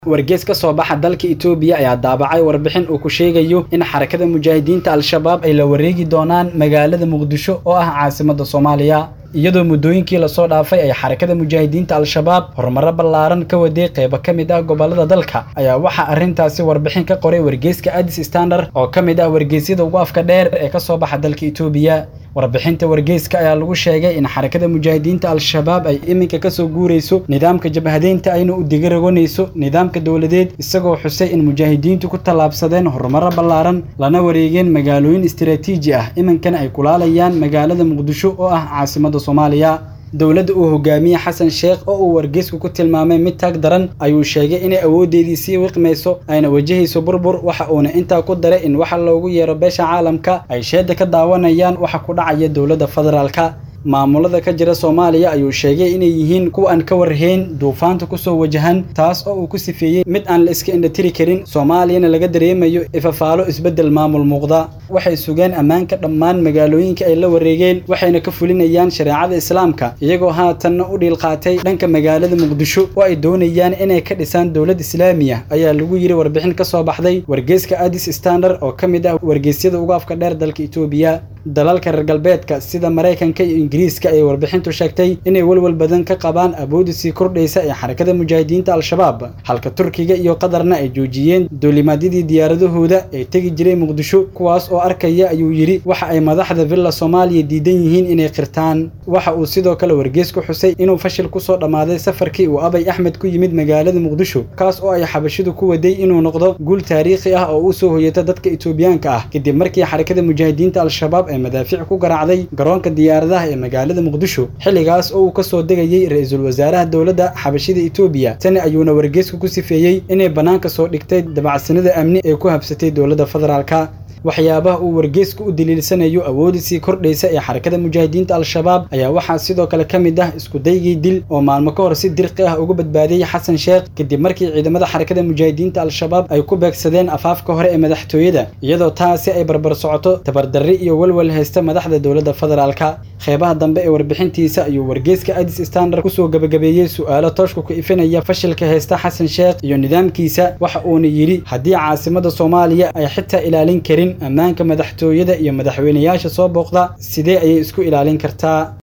wargeys ka soo baxa dalka Itoobiya ayaa daabacay warbixin uu ku sheegayo in xarakada mujaahidiinta al-shabaab ay la wareegi doonaan magaalada muqdisho oo ah caasimadda Soomaaliya iyadoo muddooyinkii lasoo dhaafay ay xarakada mujaahidiinta al-shabaab horumaro ballaaran ka waday qaybo ka mid ah gobollada dalka ayaa waxaa arrintaasi warbixin ka qoray wargeyska Addis Standard oo ka mid ah wargeysyada ugu afka dheer ee ka soo baxa dalka Itoobiya warbixinta wargeyska ayaa lagu sheegay in xarakada mujaahidiinta al-shabaab ay iminka ka soo guurayso nidaamka jabhadeynta ayna u digaragonayso nidaamka dowladeed isagoo xusay in mujaahidiintu ku tallaabsadeen horumaro ballaaran lana wareegeen magaalooyin istiraatiiji ah iminkana ay kulaalayaan magaalada muqdisho oo ah caasimadda soomaaliya dowladda uu hogaamiye xasan sheekh oo uu wargeysku ku tilmaamay mid taag daran ayuu sheegay inay awooddeedii sii wiqmayso ayna wajahayso burbur waxa uuna intaa ku daray in waxa loogu yeero beesha caalamka ay sheeda ka daawanayaan waxa ku dhacaya dowladda federaalka maamulada ka jira Soomaaliya ayuu sheegay inay yihiin kuwa aan ka warhayn duufaanta ku soo wajahan taas oo uu ku sifeeyay mid aan la iska indhatiri karin Soomaaliyana laga dareemayo ifafaalo isbedel maamul muuqda waxay sugeen ammaanka dhammaan magaalooyinka ay la wareegeen waxayna ka fulinayaan shareecada islaamka iyagoo haatanna u dhiil qaatay dhanka magaalada muqdisho oo ay doonayaan inay ka dhisaan dowlad islaamiya ayaa lagu yiri warbixin ka soo baxday wargeyska Addis Standard oo ka mid ah wargeysyada ugu afka dheer dalka Itoobiya dalalka reer galbeedka sida Mareykanka iyo Ingiriiska ay warbixintu sheegtay inay walwal badan ka qabaan awoodda sii kordhaysa ee xarakada mujaahidiinta al-shabaab halka Turkiga iyo Qatarna ay joojiyeen duulimaadyadii diyaaradahooda ee tegi jiray Muqdisho kuwaas oo arkaya ayuu yiri waxa ay madaxda Villa Soomaaliya diidan yihiin inay qirtaan waxa uu sidoo kale wargeysku xusay inuu fashil ku soo dhamaaday safarkii uu Abay Axmed ku yimid magaalada Muqdisho kaas oo ay xabashidu ku waday inuu noqdo guul taariikhi ah oo u soo hoyata dadka Itoobiyaanka ah kadib markii xarakada mujaahidiinta al-shabaab ay madaafiic ku garaacday garoonka diyaaradaha ee magaalada Muqdisho xilligaas oo uu ka soo degayay ra'iisul wasaaraha dowladda xabashida Itoobiya tani ayuuna wargeysku ku sifeeyay inay banaanka soo dhigtay dabacsanida amni ee ku habsatay dowladda federaalka waxyaabaha uu wargeysku u daliilsanayo awoodda sii kordhaysa ee xarakada mujaahidiinta al-shabaab ayaa waxaa sidoo kale ka mid ah isku daygii dil oo maalmo ka hor si dirqi ah uga badbaadiyey xasan sheekh kadib markii ciidamada xarakada mujaahidiinta al-shabaab ay ku beegsadeen afaafka hore ee madaxtooyada iyadoo taasi ay barbar socoto tabardarri iyo walwal haysta madaxda dowladda federaalka qeybaha dambe ee warbixintiisa ayuu wargeyska Addis Standard kusoo gabagabeeyey su'aalo tooshku ku ifinaya fashilka haysta xasan sheekh iyo nidaamkiisa waxa uuna yiri haddii caasimadda Soomaaliya ay xitaa ilaalin karin ammaanka madaxtooyada iyo madaxweynayaasha soo booqda sidee ayay isku ilaalin kartaa